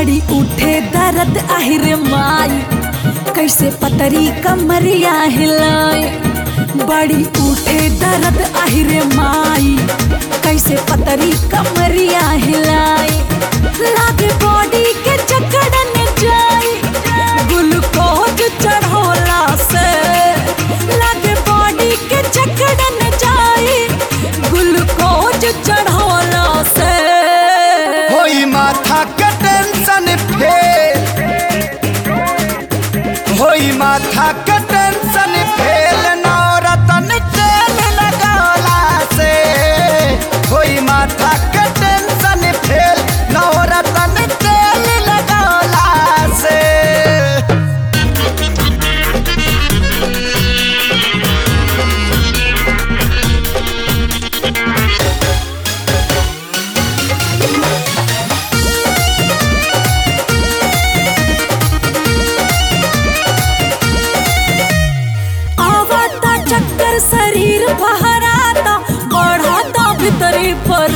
बड़ी उठे दर्द आहिर माई कैसे पतरी कमरिया हिलाए बड़ी उठे दर्द आहिर माई कैसे पतरी कमरिया हिलाए लागे बॉडी के जकड़न जाई ग्लूकोज चढ़ोला से लागे बॉडी के जकड़न जाई ग्लूकोज चढ़ोला से होई माथा के टेंशन फेल होई माथा के टेंशन फेल नौरतन तेल लगौला से होई माथा के टेंशन फेल नौरतन तेल लगौला से आवता चक्कर शरीर बहराता बढ़ाता भीतरी पर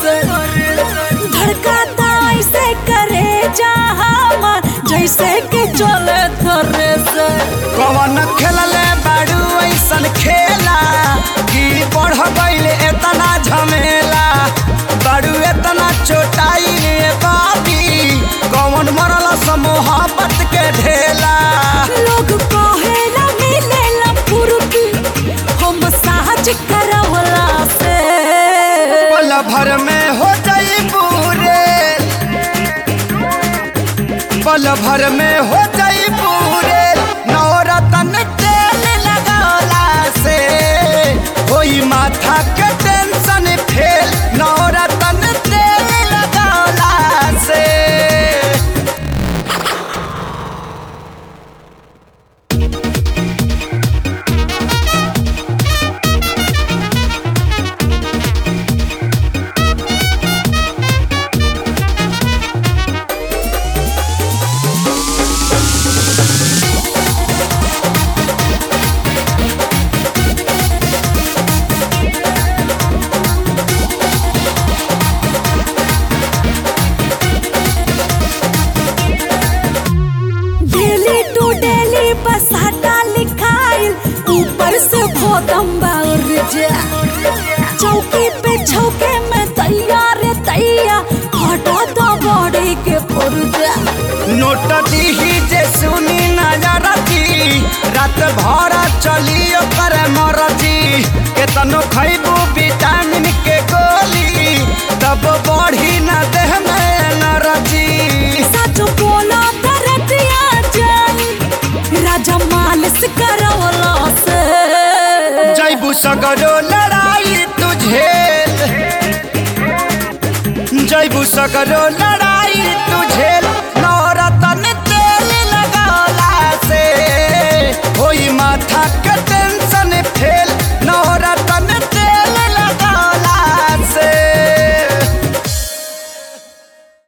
धड़काता ऐसे करे जहाँ जैसे कि चले थरे से कवन खेलले बाड़ू ऐसन खेला कि बढ़ गईल एतना झमेला बाड़ू एतना चोटाई रे बाबी कवन मरल मोहब्बत के ढेला लोग कहेला मिलेला फुर्ती हम साज करवला से पल भर में हो जाई पूरे पल भर में हो जाई पूरे नौरतन तेल लगौला से होई माथा के टेंशन फेल नौरतन तेल लगौला से डेली टू डेली बसाटा लिखाइल ऊपर से भोदम बाउर जा चौकी पे छौके में तैयार तैया हटा दो बॉडी के पुर्जा नोट दीही जे सुनी नजर दी रात भर चली ओकर मरजी केतनो खैबू विटामिन के गोली तब बढ़ी न देह में एनर्जी सच बोला दरदिया जाई राजा मालिश करवला से जैबू सगरो लड़ाई तुझे जैबू सगरो लड़ाई